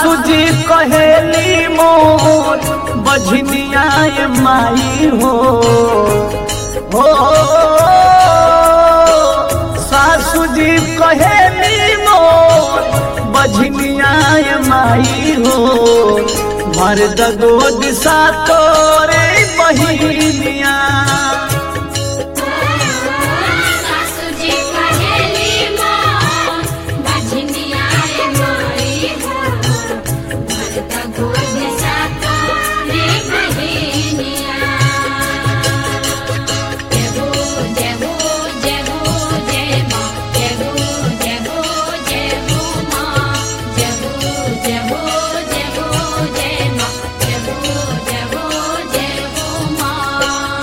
सासू जी कहेली मोर बझनिया माई हो हो सासू जी कहेली मोर बझनिया माई हो मर्द दो दिशा तोरे बहिनिया सासू जी कहेली मोर बजनिया माई हो भरत गोद सातो रे बहिनिया जय हो जय हो जय हो जय माँ जय हो जय हो जय हो माँ जय हो जय हो जय हो जय माँ जय हो जय हो जय हो माँ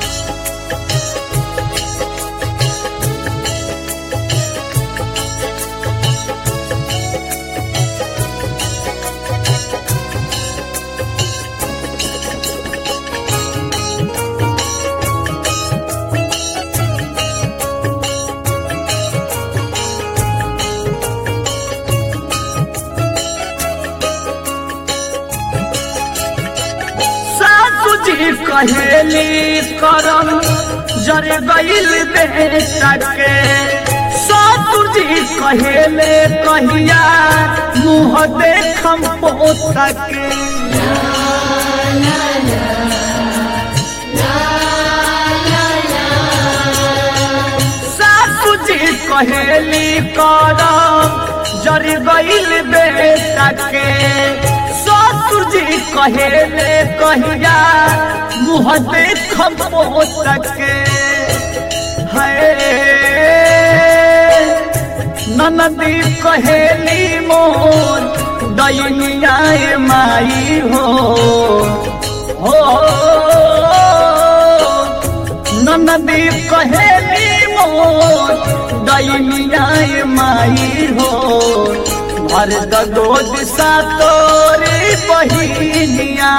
सासू जी कहेली करम जर गईल बेटा के सासू जी कहेले कहिया मुँह देखम पोता के सासू जी कहेली करम जर गईल बेटा के ससुर जी कहेले कहिया मुँह देखम पोता के है ननदी कहेली मोर दैनिया माई हो हो ननदी कहेली मोर दैनिया माई हो भर दो दिशा तोरी बहिनिया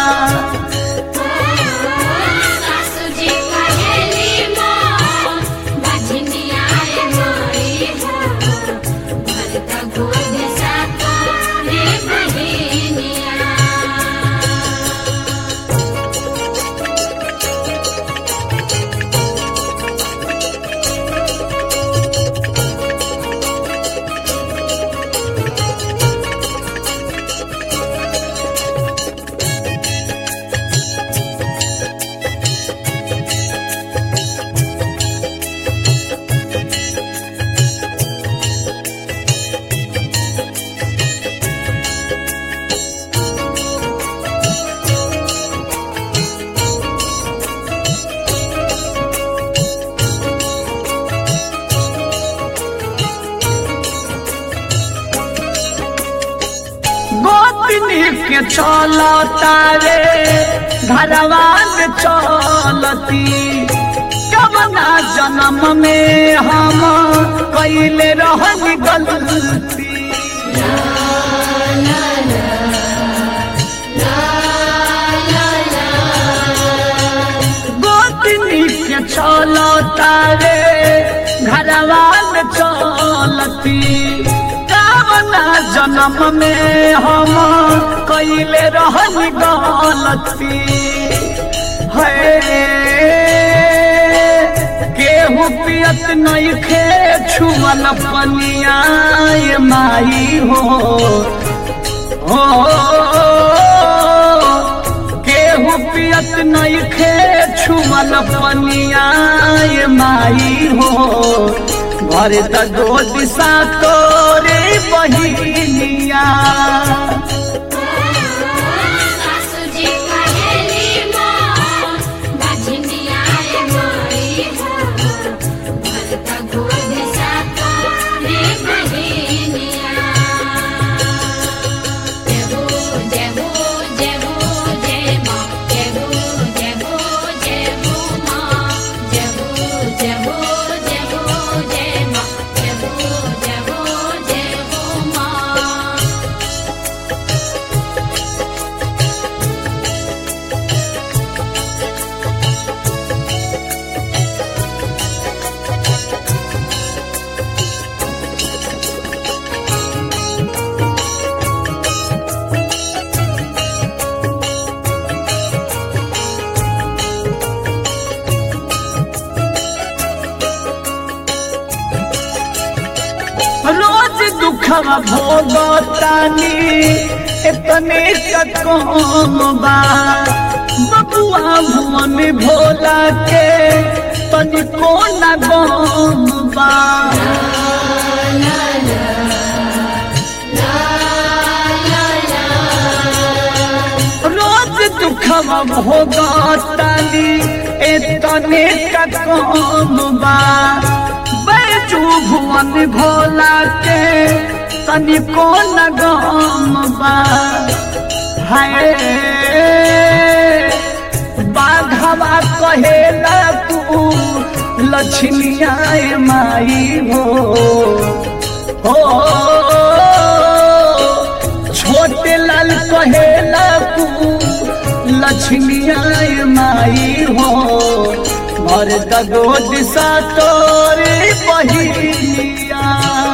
सासू जी कहेली मोर बजनिया माई हो भरत गोद सातो रे बहिनिया गोतनी के चलता रे घरवा में चलती कबना जन्म में हम कैले रहन गलती गोतनी के चलता रे घरवा में चलती कामना जन्म में हम कैले रहन गलती है केहू पियत नहीं खे छुअल पनिया ये माई हो हो केहू पियत नहीं खे छुअल पनिया ये माई हो घर त दो दिशा तोरे बहिनिया सासू जी कहेली मोर बजनिया माई हो भरत गोद सातो रे बहिनिया जय हो जय हो जय हो जय माँ जय हो जय हो जय हो माँ जय हो जय हो जय हो जय माँ जय हो जय हो जय हो माँ दुखवा भोगतानी इतने कम बा बबुआ भुवन भोला के तनिको न गम बा रोज दुखवा भोगतानी इतने कम बा बैजू भुवन भोला के तनिको न गम बा हाय बाघवा कहेला तू लक्ष्मिया माई हो हो छोटे लाल कहेला तू लक्ष्मिया माई हो और दगो दिशा तोरे बहिया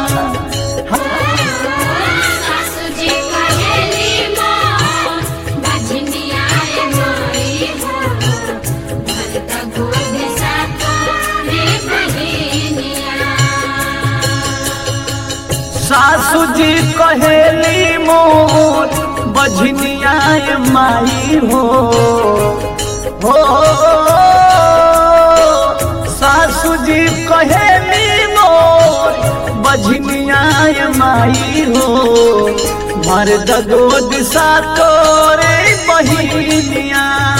सासु जी कहेली मोर बजनिया माई हो भरत गोद सातो रे बहिनिया सासू जी कहेली मोर बझनिया माई हो हो सासू जी कहेली मोर बझनिया माई हो मर्द दो दिशा तोरे बहिनिया